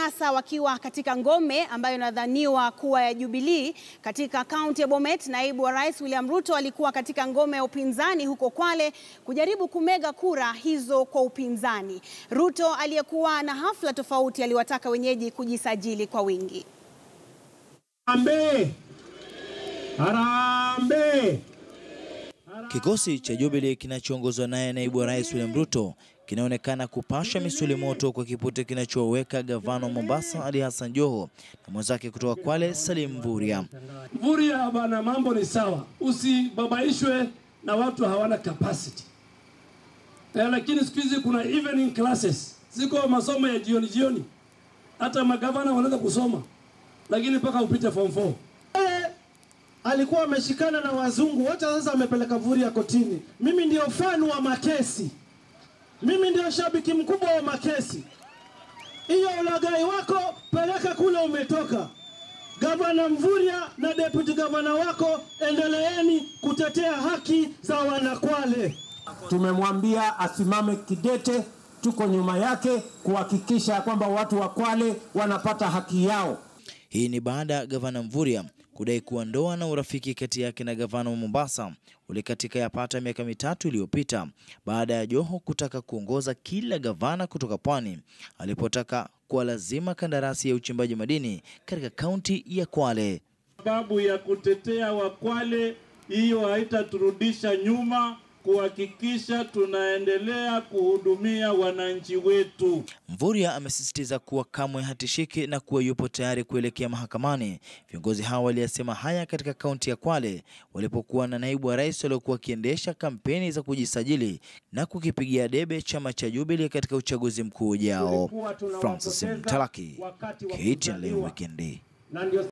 sasa wakiwa katika ngome ambayo inadhaniwa kuwa ya Jubilee katika kaunti ya Bomet. Naibu wa Rais William Ruto alikuwa katika ngome ya upinzani huko Kwale kujaribu kumega kura hizo kwa upinzani. Ruto aliyekuwa na hafla tofauti aliwataka wenyeji kujisajili kwa wingi. Harambee! Harambee! Kikosi cha Jubilee kinachoongozwa naye naibu wa rais William Ruto kinaonekana kupasha misuli moto kwa kipute kinachoweka gavana wa Mombasa Ali Hassan Joho na mwenzake kutoka Kwale Salim Mvurya. Mvurya bana, mambo ni sawa, usibabaishwe na watu hawana capacity. Eh, lakini siku hizi kuna evening classes, ziko masomo ya jioni jioni, hata magavana wanaweza kusoma, lakini mpaka upite form 4 alikuwa ameshikana na wazungu wote, sasa amepeleka Mvurya kotini. Mimi ndio fan wa Makesi, mimi ndio shabiki mkubwa wa Makesi. Hiyo ulagai wako peleka kule umetoka. Gavana Mvurya na deputy gavana wako, endeleeni kutetea haki za wanakwale. Tumemwambia asimame kidete, tuko nyuma yake kuhakikisha kwamba watu wa Kwale wanapata haki yao. Hii ni baada ya gavana Mvurya kudai kuwa ndoa na urafiki kati yake na gavana wa Mombasa ulikatika yapata miaka mitatu iliyopita baada ya Joho kutaka kuongoza kila gavana kutoka pwani alipotaka kuwa lazima kandarasi ya uchimbaji madini katika kaunti ya Kwale. Sababu ya kutetea Wakwale, hiyo haitaturudisha nyuma kuhakikisha tunaendelea kuhudumia wananchi wetu. Mvurya amesisitiza kuwa kamwe hatishiki na kuwa yupo tayari kuelekea mahakamani. Viongozi hao waliyasema haya katika kaunti ya Kwale walipokuwa na naibu wa rais waliokuwa wakiendesha kampeni za kujisajili na kukipigia debe chama cha Jubilee katika uchaguzi mkuu ujao. Francis Mtalaki, KTN leo wikendi.